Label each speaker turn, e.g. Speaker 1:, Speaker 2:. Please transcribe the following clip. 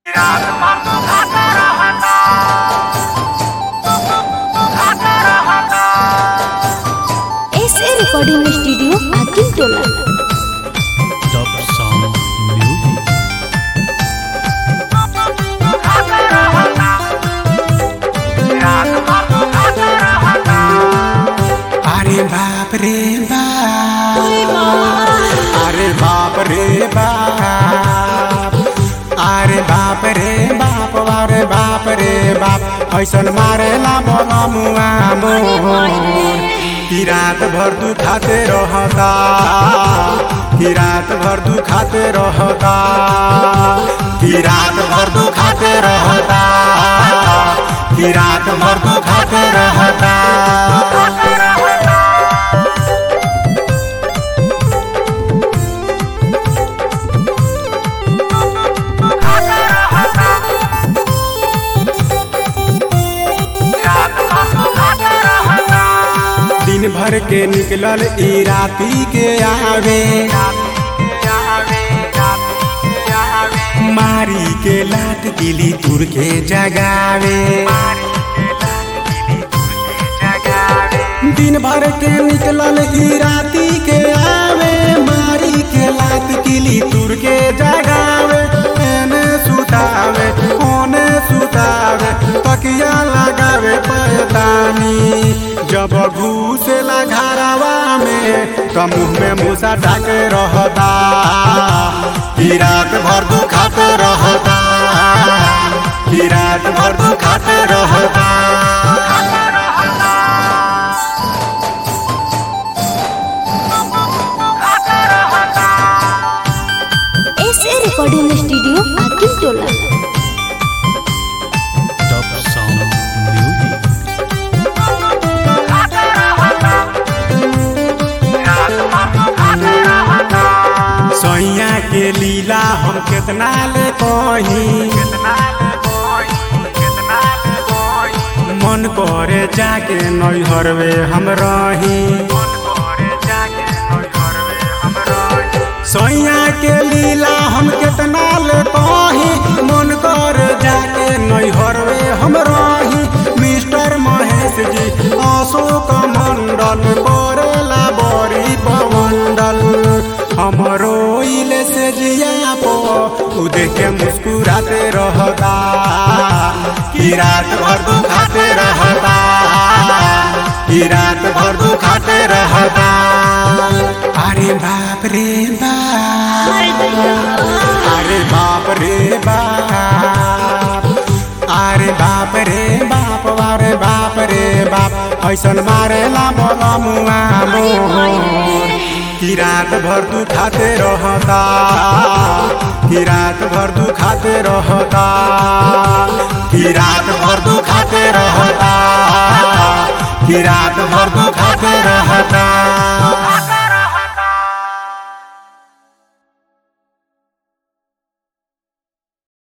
Speaker 1: S A recording studio Akil Tola
Speaker 2: Top Sound Music.
Speaker 3: अरे बाप रे बाप अरे बाप रे बाप अरे बाप रे बाप अरे बाप रे बाप ऐसन मारेला बोला मुआ मोर कि रात भर तू खाते रहता कि रात भर तू खाते रहता कि रात भर तू खाते रहता कि रात भर तू खाते रहता दिन भर के निकलल ई राती के आवे मारी के लात गिली तुर के जगावे दिन भर के निकलल ई राती के आवे मारी के लात गिली तुर के जगावे एने सुतावे ओने सुतावे तकिया लगावे पैतानी जब घुसेला घरवा में तो मुंह में मूसा डाके रहता कि रात भर दू खाते रहता कि रात भर दू खाते रहता
Speaker 1: S A recording studio Akil Tola
Speaker 2: Top Sound Music.
Speaker 3: सैया के लीला हम कितना ले कही मन करे जाके नैहरवे हम रही सैया के लीला हम कितना ले कही मन कर जाके नैहरवे हम रही मिस्टर महेश जी अशोक मंडल करेला बड़ी पमंडल हमरो इले से जिया पो उ देख के मुस्कुराते रहता कि रात भर दू खाते रहता कि रात भर दू खाते रहता अरे बाप रे बाप अरे बाप रे बाप अरे बाप रे बाप अरे बाप रे बाप ऐसन मारेला बोला मुआ मोर कि रात भर तू खाते रहता कि रात भर तू खाते रहता कि रात भर तू खाते रहता कि रात भर तू खाते रहता